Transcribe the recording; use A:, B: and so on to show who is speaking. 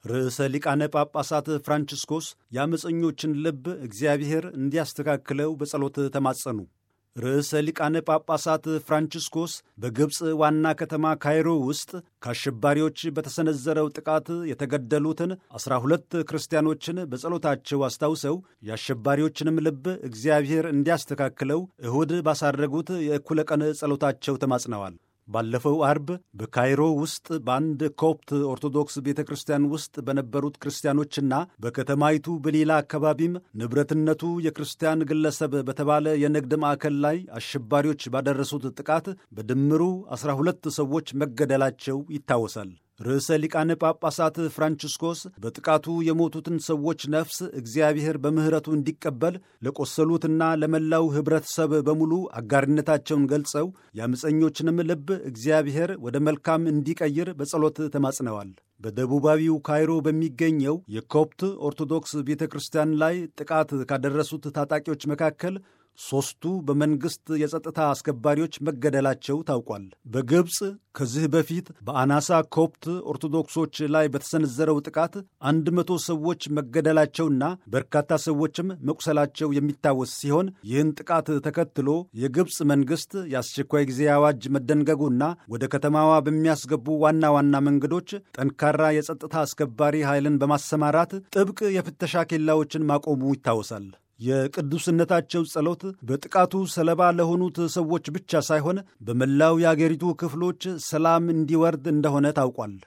A: ርዕሰ ሊቃነ ጳጳሳት ፍራንቺስኮስ የአመፀኞችን ልብ እግዚአብሔር እንዲያስተካክለው በጸሎት ተማጸኑ። ርዕሰ ሊቃነ ጳጳሳት ፍራንቺስኮስ በግብፅ ዋና ከተማ ካይሮ ውስጥ ከአሸባሪዎች በተሰነዘረው ጥቃት የተገደሉትን ዐሥራ ሁለት ክርስቲያኖችን በጸሎታቸው አስታውሰው የአሸባሪዎችንም ልብ እግዚአብሔር እንዲያስተካክለው እሁድ ባሳረጉት የእኩለ ቀን ጸሎታቸው ተማጽነዋል። ባለፈው አርብ በካይሮ ውስጥ በአንድ ኮፕት ኦርቶዶክስ ቤተ ክርስቲያን ውስጥ በነበሩት ክርስቲያኖችና በከተማይቱ በሌላ አካባቢም ንብረትነቱ የክርስቲያን ግለሰብ በተባለ የንግድ ማዕከል ላይ አሸባሪዎች ባደረሱት ጥቃት በድምሩ ዐሥራ ሁለት ሰዎች መገደላቸው ይታወሳል። ርዕሰ ሊቃነ ጳጳሳት ፍራንቺስኮስ በጥቃቱ የሞቱትን ሰዎች ነፍስ እግዚአብሔር በምሕረቱ እንዲቀበል ለቆሰሉትና ለመላው ኅብረተሰብ በሙሉ አጋርነታቸውን ገልጸው የአመፀኞችንም ልብ እግዚአብሔር ወደ መልካም እንዲቀይር በጸሎት ተማጽነዋል። በደቡባዊው ካይሮ በሚገኘው የኮፕት ኦርቶዶክስ ቤተ ክርስቲያን ላይ ጥቃት ካደረሱት ታጣቂዎች መካከል ሦስቱ በመንግሥት የጸጥታ አስከባሪዎች መገደላቸው ታውቋል። በግብፅ ከዚህ በፊት በአናሳ ኮፕት ኦርቶዶክሶች ላይ በተሰነዘረው ጥቃት አንድ መቶ ሰዎች መገደላቸውና በርካታ ሰዎችም መቁሰላቸው የሚታወስ ሲሆን ይህን ጥቃት ተከትሎ የግብፅ መንግሥት የአስቸኳይ ጊዜ አዋጅ መደንገጉና ወደ ከተማዋ በሚያስገቡ ዋና ዋና መንገዶች ጠንካራ የጸጥታ አስከባሪ ኃይልን በማሰማራት ጥብቅ የፍተሻ ኬላዎችን ማቆሙ ይታወሳል። የቅዱስነታቸው ጸሎት በጥቃቱ ሰለባ ለሆኑት ሰዎች ብቻ ሳይሆን በመላው የአገሪቱ ክፍሎች ሰላም እንዲወርድ እንደሆነ ታውቋል።